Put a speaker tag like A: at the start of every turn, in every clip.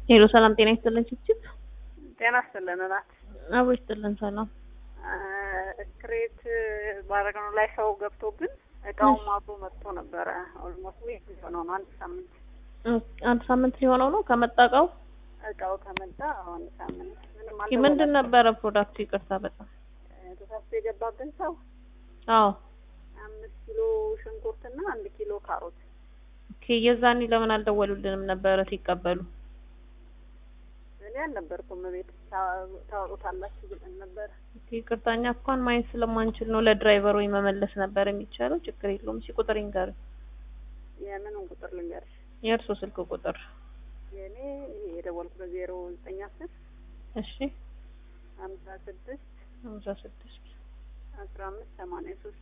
A: ሄሎ ሰላም ጤና ይስጥልን ችችት
B: ጤና ይስጥልን እናት።
A: አቦ ይስጥልን ሰላም።
B: ክሬት ባረግነው ላይ ሰው ገብቶብን እቃውም አብሮ መጥቶ ነበረ። ኦልሞስት ዊክ ሊሆነው ነው አንድ ሳምንት
A: አንድ ሳምንት ሊሆነው ነው ከመጣ እቃው።
B: እቃው ከመጣ አንድ ሳምንት ምንም
A: ኦኬ ምንድን ነበረ ፕሮዳክቱ? ይቅርታ በጣም
B: ተሳስቶ የገባብን ሰው
A: አዎ።
B: አምስት ኪሎ ሽንኩርትና አንድ ኪሎ ካሮት
A: ኦኬ የዛኔ ለምን አልደወሉልንም ነበረ ሲቀበሉ?
B: እኔ አልነበርኩም ቤት ታወጡታላችሁ ብለን ነበረ።
A: ኦኬ ይቅርታ እኛ እንኳን ማየት ስለማንችል ነው ለድራይቨሩ መመለስ ነበር የሚቻለው። ችግር የለውም። እሺ ቁጥር ይንገር።
B: የምኑን ቁጥር ልንገርሽ?
A: የእርሶ ስልክ ቁጥር?
B: የእኔ ይሄ የደወልኩት ዜሮ ዘጠኝ አስር
A: እሺ
B: ሀምሳ ስድስት
A: ሀምሳ ስድስት
B: አስራ አምስት ሰማንያ ሶስት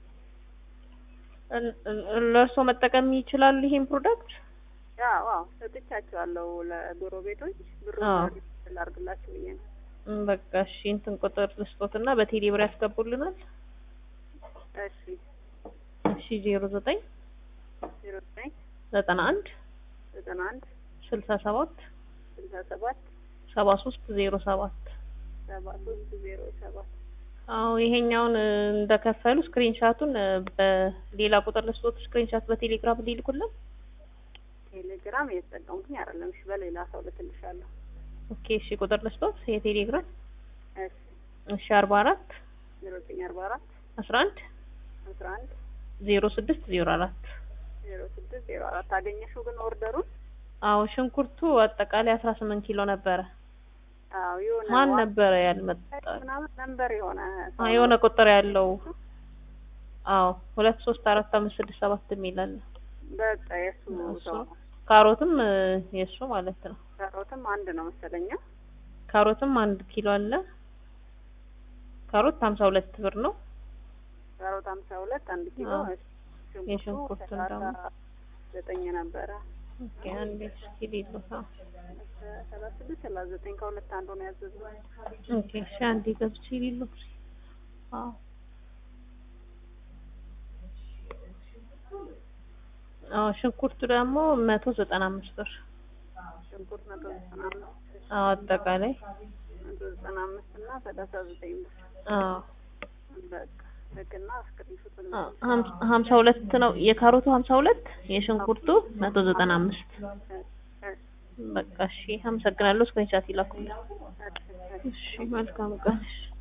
A: ለእርሶ መጠቀም ይችላሉ ይሄን ፕሮዳክት?
B: ያው አዎ ሰጥቻቸዋለሁ ለጎረቤቶች ብሩ
A: አዎ።
B: ላርግላችሁ ብዬ ነው።
A: እም፣ በቃ እሺ እንትን ቁጥር ልስጦትና በቴሌ ብር ያስገቡልናል።
B: እሺ
A: እሺ ዜሮ ዘጠኝ
B: ዜሮ ዘጠኝ
A: ዘጠና አንድ
B: ዘጠና አንድ
A: ስልሳ ሰባት
B: ስልሳ ሰባት
A: ሰባ ሶስት ዜሮ ሰባት
B: ሰባ ሶስት ዜሮ ሰባት
A: አዎ ይሄኛውን እ፣ እንደከፈሉ ስክሪንሻቱን እ፣ በሌላ ቁጥር ልስጦት ስክሪንሻት በቴሌግራም ሊልኩልን።
B: ቴሌግራም እየተጠቀምኩኝ አይደለም። እሺ በሌላ ሰው ልክልሻለሁ።
A: ኦኬ እሺ ቁጥር ልስጦት የቴሌግራም
B: እሺ
A: እሺ አርባ አራት
B: ዜሮ ዘጠኝ አርባ አራት
A: አስራ አንድ
B: አስራ አንድ
A: ዜሮ ስድስት ዜሮ አራት
B: ዜሮ ስድስት ዜሮ አራት አገኘሽው ግን ኦርደሩን?
A: አዎ ሽንኩርቱ አጠቃላይ አስራ ስምንት ኪሎ ነበረ።
B: አዎ የሆነ
A: ማን
B: ዋ-
A: ነበረ ያልመጣ?
B: ምናምን ነንበር የሆነ ሰው
A: አዎ የሆነ ቁጥር ያለው አዎ ሁለት ሶስት አራት አምስት ስድስት ሰባት የሚል አለ።
B: በቃ የእሱ
A: እሱ
B: ሰው ነው።
A: ካሮትም እ፣ የእሱ ማለት ነው።
B: ካሮትም አንድ ነው መሰለኛ።
A: ካሮትም አንድ ኪሎ አለ። ካሮት ሀምሳ ሁለት ብር ነው።
B: ካሮት ሀምሳ ሁለት አንድ ኪሎ
A: አዎ።
B: እሺ።
A: የሽንኩርቱን
B: ሰላሳ
A: ደግሞ
B: ዘጠኝ ነበረ
A: ኦኬ አንዴ እስኪ ሊሉት አዎ።
B: ሰላሳ ስድስት ሰላሳ ዘጠኝ ከሁለት አንዱ ነው ያዘዝነው።
A: ኦኬ እሺ አንዴ ገብቼ ሊሉት አዎ አዎ ሽንኩርቱ ደግሞ መቶ ዘጠና አምስት ብር
B: ሽንኩርት መቶ ዘጠና አምስት
A: አዎ አጠቃላይ
B: መቶ ዘጠና አምስት እና ሰላሳ ዘጠኝ ብር
A: አዎ
B: በቃ ልክና ስክሪንሾት
A: አዎ፣ ሀም- ሀምሳ ሁለት ነው የካሮቱ ሀምሳ ሁለት የሽንኩርቱ መቶ ዘጠና አምስት በቃ እሺ አመሰግናለሁ። ስክሪንሻት ይላኩልኝ። እሺ መልካም ቀን። እሺ